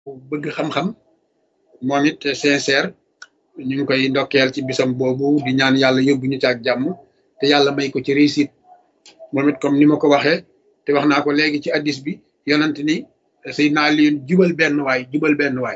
bëgg xam-xam moom it sincère ñu ngi koy ndokkeel ci bisam boobu di ñaan yàlla yóbbu ñu ci ak jàmm te yàlla may ko ci réussite moom it comme ni ma ko waxee te wax naa ko léegi ci addis bi yonent ni Seydina Aliyun jubal benn waay jubal benn waay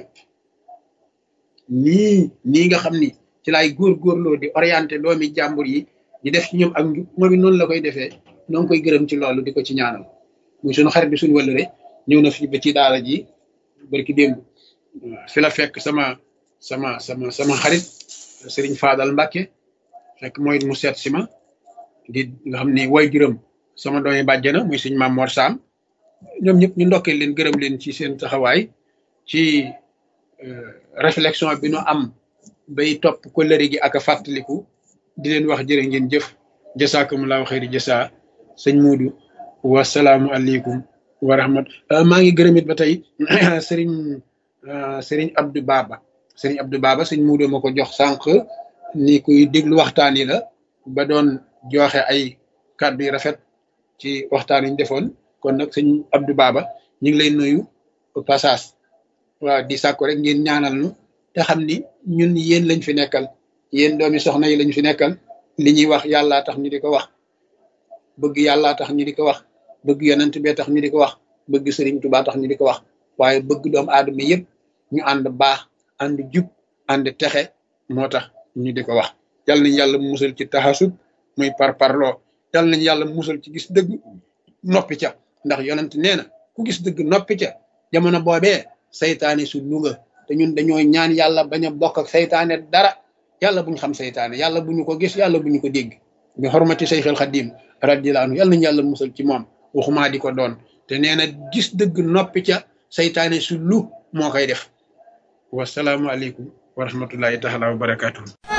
nii nii nga xam ni ci laay góorgóorloo di orienté doomi jàmbur yi di def ci ñoom ak njub moom it noonu la koy defee noo ngi koy gërëm ci loolu di ko ci ñaanal muy suñu xarit bi suñu wëllëre ñëw na fi ba ci daara ji barki démb fi la fekk sama sama sama sama xarit Serigne Fadal Mbacke fekk mooy mu seet si ma di nga xam ni way juróom sama doomi bàjjana muy suñ maam Mor Sam ñoom ñëpp ñu ndokkee leen gërëm leen ci seen taxawaay ci réflexion bi nu am bay topp kóllëre gi ak a fàttaliku di leen wax jërë ngeen jëf jasaakumullahu xayri jasa sëñ Moodu wasalaamu aleykum wa rahmat maa ngi gërëm it ba tey sëriñ sëriñ Abdou Baba sëriñ Abdou Baba sëñ Moodu ma ko jox sànq ni kuy déglu waxtaan yi la ba doon joxe ay kàddu yu rafet ci waxtaan yi ñu defoon kon nag sëñ Abdou Baba ñu ngi lay nuyu passage waaw di sàkku rek ngeen ñaanal nu te xam ni ñun yéen lañ fi nekkal yéen doomi soxna yi lañ fi nekkal li ñuy wax yàllaa tax ñu di ko wax bëgg yàllaa tax ñu di ko wax bëgg yonent bee tax ñu di ko wax bëgg sëriñ Tuubaa tax ñu di ko wax waaye bëgg doomu aadama yëpp ñu ànd baax ànd jub ànd texe moo tax ñu di ko wax yal nañ yàlla musal ci taxasub muy par parloo yal nañ yàlla musal ci gis dëgg noppi ca ndax yonent nee na ku gis dëgg noppi ca jamono boobee saytaane su luga te ñun dañoo ñaan yàlla bañ a bokk ak saytaane dara yàlla bu ñu xam saytaane yàlla bu ñu ko gis yàlla bu ñu ko dégg bi xormati Seyxul Xadim radiyallahu anhu yàlla nañu yàlla musal ci moom waxumaa di ko doon te nee na gis dëgg noppi ca saytaane su lu moo koy def wasalaamualeykum wa rahmatullahi taala wa barakatuh